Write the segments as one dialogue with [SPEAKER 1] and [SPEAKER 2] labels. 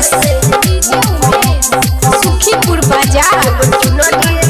[SPEAKER 1] सुखीपुर बाजार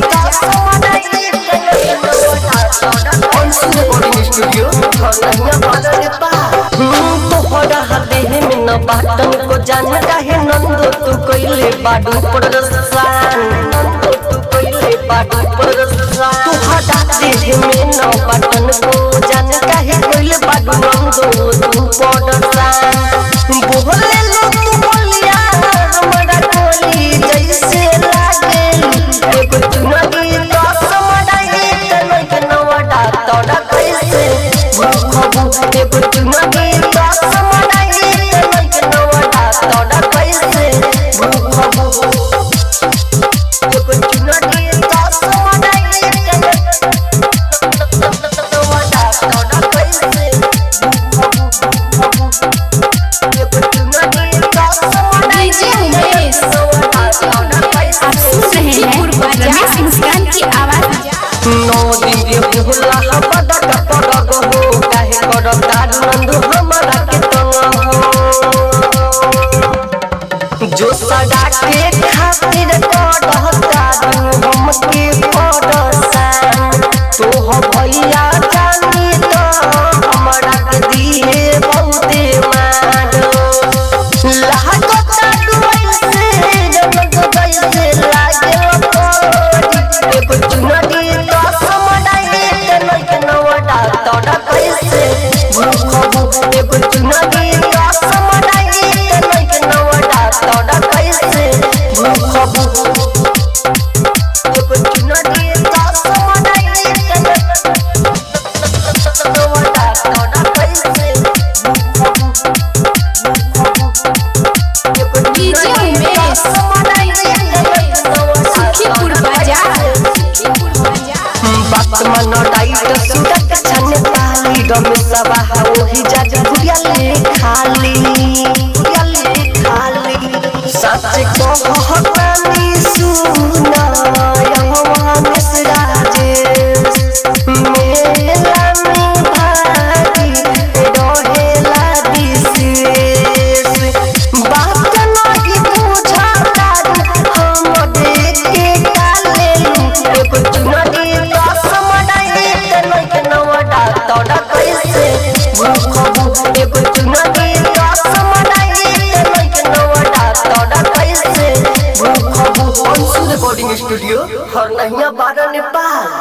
[SPEAKER 2] बाटन को जान काहे नंदो तू कोइले बाडू परसान नंदो तू कोइले बाडू परसान तू हटा दे में न बाटन को जान काहे कोइले बाडू नंदो तू परसान बोले लो तू बोलिया हमरा कोली जैसे लागे एगो चुनरी तो समडाई तनै के नवडा तोड़ा कैसे भूखबू एगो चुनरी तो समडाई तनै के नवडा तोड़ा कैसे भूखबू एगो चुनरी तो समडाई तनै नवडा तोड़ा कैसे भूखबू एगो चुनरी तो समडाई
[SPEAKER 1] डीजे उमेश आप सुन रहे हैं रमेश मुस्कान की आवाज
[SPEAKER 2] नौ दिन के भुला बड़ा कपड़ हो काहे कर दारू नंदू हमारा के तंग हो जो सदा के खातिर कर दारू हम के पड़सान तो हो भैया जानी तो हमारा के दिए बहुते मान लागो तारू ऐसे जनक जैसे लागे पड़ी एगो चुनरी तो समडाई तनै के नवडा तोड़ा कैसे भूखबू एगो चुनरी तो समडाई तनै के नवडा तोड़ा कैसे भूखबू एगो चुनरी तो समडाई तनै नवडा तोड़ा कैसे भूखबू
[SPEAKER 1] डीजे उमेश सुखीपुर बाजार
[SPEAKER 2] बात मन डाइट सुडक छन पाली गम सबा ओही जज बुढ़िया ले खाली बुढ़िया ले खाली सच को हकानी सुना यहवा मिसरा